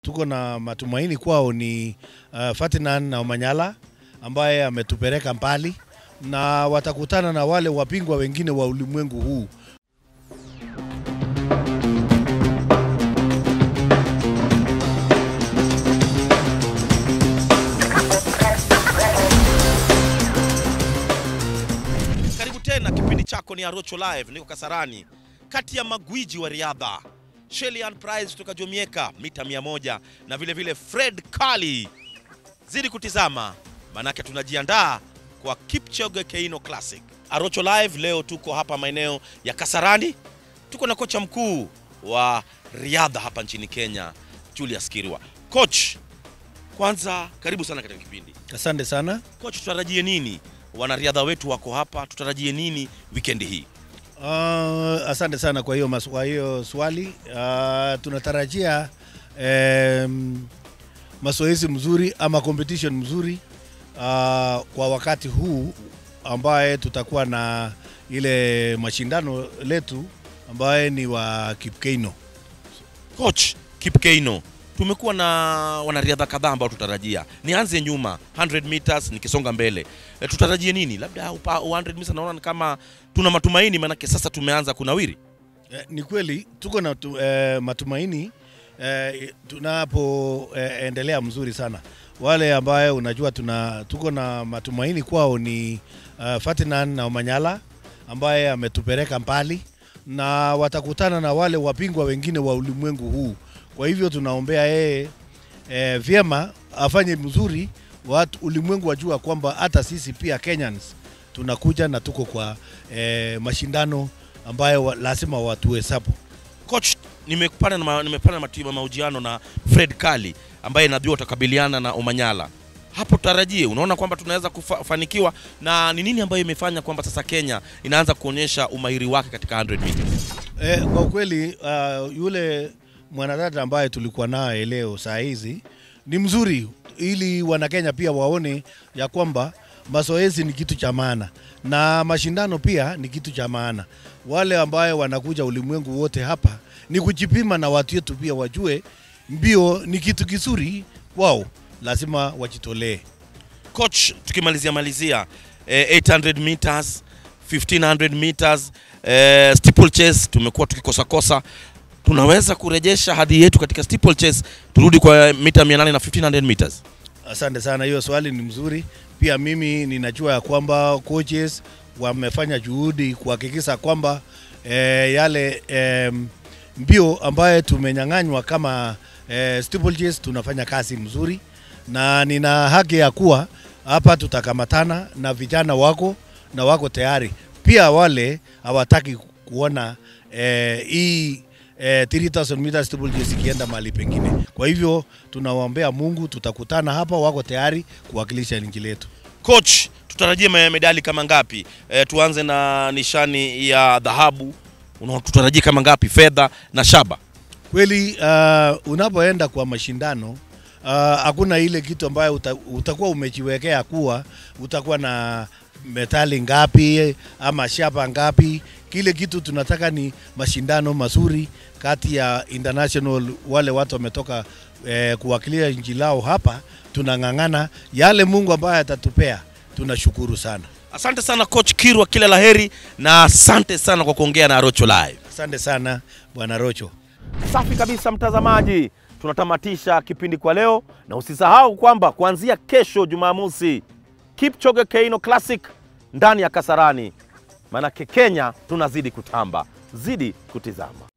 tuko na matumaini kwao ni uh, Ferdinand na Omanyala ambaye ametupeleka mbali na watakutana na wale wapingwa wengine wa ulimwengu huu. Karibu tena, kipindi chako ni Arocho Live. Niko Kasarani, kati ya magwiji wa riadha Shelian Prize kutoka Jomieka mita 100 na vile vile Fred Kali. Zidi kutizama, manake tunajiandaa kwa Kipchoge Keino Classic. Arocho Live leo tuko hapa maeneo ya Kasarani, tuko na kocha mkuu wa riadha hapa nchini Kenya, Julius Kirwa. Coach, kwanza karibu sana katika kipindi. Asante sana. Coach, tutarajie nini? Wanariadha wetu wako hapa, tutarajie nini wikendi hii? Uh, asante sana kwa hiyo, mas- kwa hiyo swali. Uh, tunatarajia um, mazoezi mzuri ama competition mzuri uh, kwa wakati huu ambaye tutakuwa na ile mashindano letu ambaye ni wa Kipkeino. Coach Kipkeino, tumekuwa na wanariadha kadhaa ambao tutarajia. Nianze nyuma 100 meters nikisonga mbele. E, tutarajie nini? Labda upa 100 meters naona ni kama tuna matumaini manake sasa tumeanza kunawiri. Eh, ni kweli tuko na tu, eh, matumaini eh, tunapoendelea mzuri sana. Wale ambaye unajua tuna tuko na matumaini kwao ni uh, Ferdinand na Omanyala ambaye ametupeleka mbali na watakutana na wale wapingwa wengine wa ulimwengu huu. Kwa hivyo tunaombea yeye eh, vyema afanye mzuri, watu ulimwengu wajua kwamba hata sisi pia Kenyans tunakuja na tuko kwa eh, mashindano ambayo wa, lazima watuhesabu. Coach, nimepata na ma- nimepata na matu- mahojiano na Fred Kali ambaye najua utakabiliana na Omanyala. Hapo tutarajie, unaona kwamba tunaweza kufanikiwa, na ni nini ambayo imefanya kwamba sasa Kenya inaanza kuonyesha umahiri wake katika 100 meters? Eh, kwa ukweli uh, yule mwanadada ambaye tulikuwa naye leo saa hizi ni mzuri, ili Wanakenya pia waone ya kwamba mazoezi ni kitu cha maana na mashindano pia ni kitu cha maana. Wale ambayo wanakuja ulimwengu wote hapa ni kujipima, na watu wetu pia wajue mbio ni kitu kizuri wao, lazima wajitolee. Coach, tukimalizia malizia eh, 800 meters 1500 meters eh, steeplechase tumekuwa tukikosakosa. Tunaweza kurejesha hadhi yetu katika steeplechase, turudi kwa mita 800 na 1500 meters. Asante sana, hiyo swali ni mzuri. Pia mimi ninajua ya kwamba coaches wamefanya juhudi kuhakikisha kwamba eh, yale eh, mbio ambaye tumenyang'anywa kama eh, steeplechase tunafanya kazi mzuri, na nina haki ya kuwa hapa tutakamatana na vijana wako na wako tayari. Pia wale hawataki kuona eh, hii eh, 3000 meters steeplechase ikienda mahali pengine. Kwa hivyo tunawaombea Mungu, tutakutana hapa, wako tayari kuwakilisha nchi letu. Coach, tutarajie me- medali kama ngapi? Eh, tuanze na nishani ya dhahabu. Una- Tutarajie kama ngapi? Fedha na shaba. Kweli uh, unapoenda kwa mashindano uh, hakuna ile kitu ambayo uta, utakuwa umejiwekea kuwa utakuwa na metali ngapi ama shaba ngapi. Kile kitu tunataka ni mashindano mazuri kati ya international, wale watu wametoka eh, kuwakilisha nchi lao hapa, tunang'ang'ana yale Mungu ambaye atatupea, tunashukuru sana. Asante sana Coach Kirwa, kila laheri na asante sana kwa kuongea na Rocho Live. Asante sana Bwana Rocho. Safi kabisa mtazamaji, tunatamatisha kipindi kwa leo, na usisahau kwamba kuanzia kesho Jumamosi, Kipchoge Keino Classic ndani ya Kasarani, maanake Kenya tunazidi kutamba, zidi kutizama.